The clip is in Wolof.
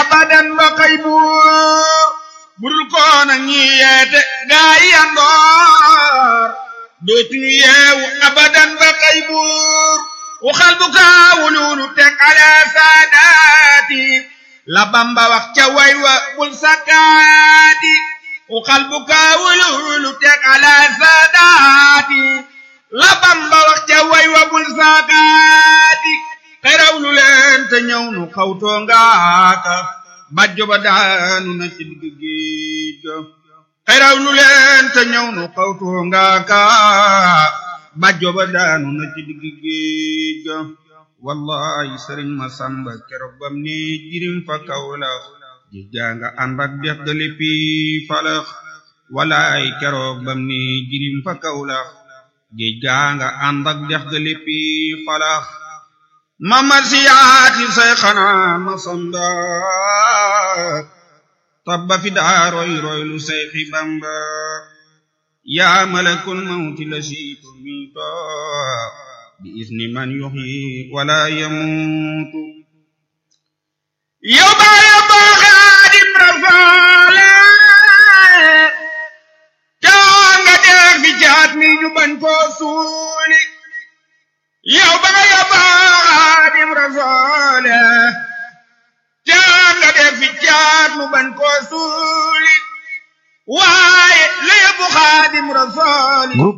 abadan ba xëy buur budul koona ñi yeete gaa yi yandoor dootuñu yeewu abadan ba xëy buur waxal bu kaawululu teg ala saadaati la bamba wax ca way wa bul sakkaati waxal bu kaawululu teg ala saadaati la bamba wax ca way wa bul sakkaati xeraw lu leen te ñëw nu xawtoo ngaaka bajjo ba daanu na ci digg géej ga xeraw lu leen te ñëw nu xawtoo ngaaka bajjo ba daanu na ci digg géej ga wallahi sëriñ ma samba keroog bam ne jirim fa kawla ji janga ànd ak dex ga léppi falax wallahi keroog bam ne jirim fa kawla ji janga ànd ak dex ga léppi falax mamar siyaati say xanaa ma samba tabba fi daa roy roy lu say xi bamba yaa malakul mawti la siitu miito bi isni man yuxyi wala yamuutu yow baa ya baa xaadim rafaale caa nga dee fi jaat mi ñu bañ koo suuli yow baa ya baa xaadim rafaale caa nga dee fi jaat mu bañ koo suuli waaye la yóbbu xaadim rafaali